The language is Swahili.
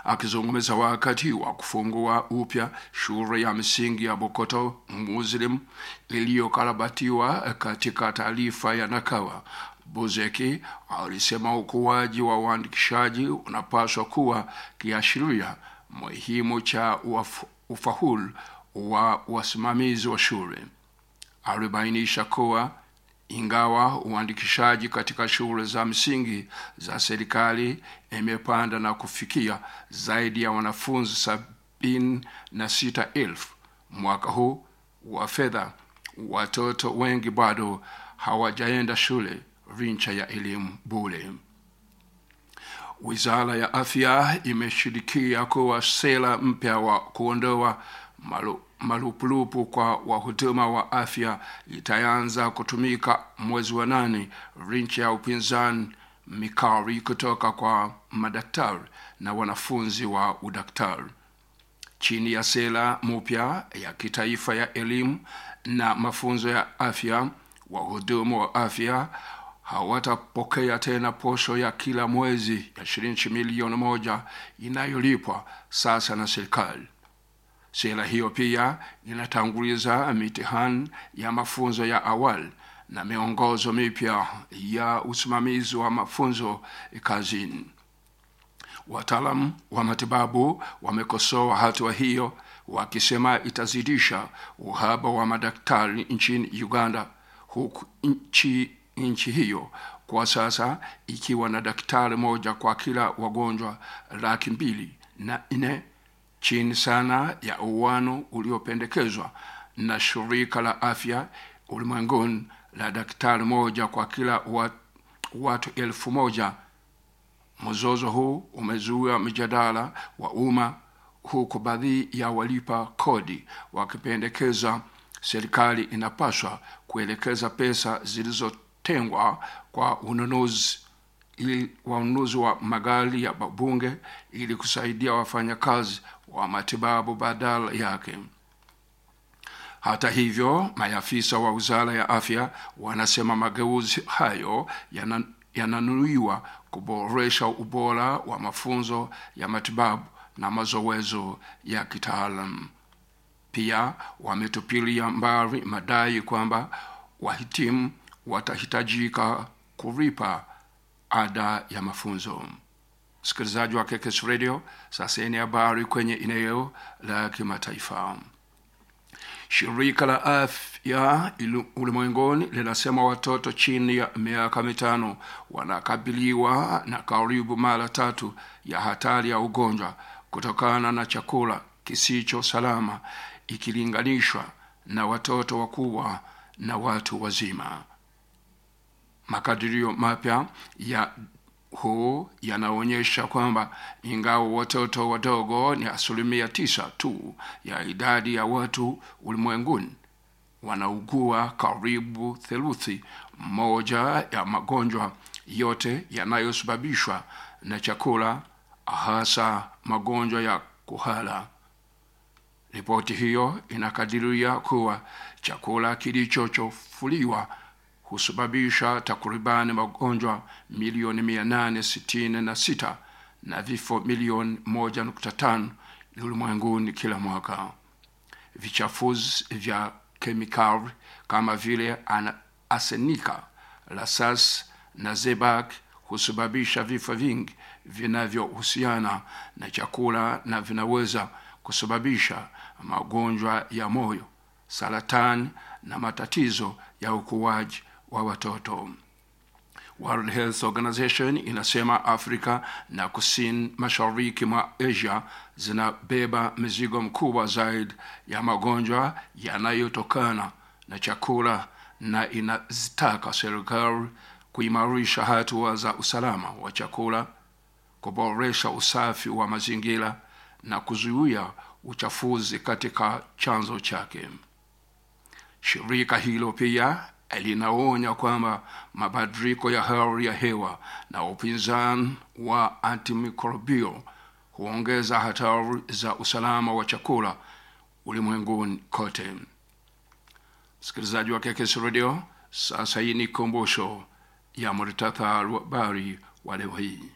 akizungumza wakati wa kufungua upya shule ya msingi ya Bokoto Muslim iliyokarabatiwa katika taarifa ya Nakawa, Buzeki alisema ukuaji wa uandikishaji unapaswa kuwa kiashiria muhimu cha ufaulu wa wasimamizi wa shule. Alibainisha kuwa ingawa uandikishaji katika shule za msingi za serikali imepanda na kufikia zaidi ya wanafunzi sabini na sita elfu mwaka huu wa fedha, watoto wengi bado hawajaenda shule rincha ya elimu bure. Wizara ya Afya imeshirikia kuwa sera mpya wa kuondoa malu, malupulupu kwa wahuduma wa afya itaanza kutumika mwezi wa nane rincha ya upinzani mikari kutoka kwa madaktari na wanafunzi wa udaktari chini ya sera mpya ya kitaifa ya elimu na mafunzo ya afya wahudumu wa afya hawatapokea tena posho ya kila mwezi ya shilingi milioni moja inayolipwa sasa na serikali sera hiyo pia inatanguliza mitihani ya mafunzo ya awali na miongozo mipya ya usimamizi wa mafunzo kazini wataalam wa matibabu wamekosoa hatua hiyo wakisema itazidisha uhaba wa madaktari nchini uganda huku nchi nchi hiyo kwa sasa ikiwa na daktari moja kwa kila wagonjwa laki mbili na nne chini sana ya uwano uliopendekezwa na shirika la afya ulimwenguni la daktari moja kwa kila wat, watu elfu moja mzozo huu umezuia mjadala wa umma huku baadhi ya walipa kodi wakipendekeza serikali inapaswa kuelekeza pesa zilizotengwa kwa ununuzi ili wanunuzi wa magari ya bunge ili kusaidia wafanyakazi wa matibabu badala yake hata hivyo maafisa wa wizara ya afya wanasema mageuzi hayo yananuiwa yana kuboresha ubora wa mafunzo ya matibabu na mazoezo ya kitaalam pia wametupilia mbali madai kwamba wahitimu watahitajika kulipa ada ya mafunzo msikilizaji wa kekes radio sasa ni habari kwenye eneo la kimataifa shirika la afya ulimwenguni linasema watoto chini ya miaka mitano wanakabiliwa na karibu mara tatu ya hatari ya ugonjwa kutokana na chakula kisicho salama ikilinganishwa na watoto wakubwa na watu wazima makadirio mapya ya huu yanaonyesha kwamba ingawa watoto wadogo ni asilimia tisa tu ya idadi ya watu ulimwenguni wanaugua karibu theluthi moja ya magonjwa yote yanayosababishwa na chakula hasa magonjwa ya kuhala ripoti hiyo inakadiria kuwa chakula kilichochofuliwa husababisha takribani magonjwa milioni mia nane sitini na sita na vifo milioni moja nukta tano ulimwenguni kila mwaka vichafuzi vya kemikali kama vile asenika lasas na zebak husababisha vifo vingi vinavyohusiana na chakula na vinaweza kusababisha magonjwa ya moyo saratani na matatizo ya ukuaji wa watoto world health organization inasema afrika na kusini mashariki mwa asia zinabeba mizigo mkubwa zaidi ya magonjwa yanayotokana na chakula na inazitaka serikali kuimarisha hatua za usalama wa chakula kuboresha usafi wa mazingira na kuzuia uchafuzi katika chanzo chake shirika hilo pia linaonya kwamba mabadiliko ya hali ya hewa na upinzani wa antimicrobial huongeza hatari za usalama wa chakula ulimwenguni kote msikilizaji wa kekes radio sasa hii ni kumbusho ya muritathari wa habari wa leo hii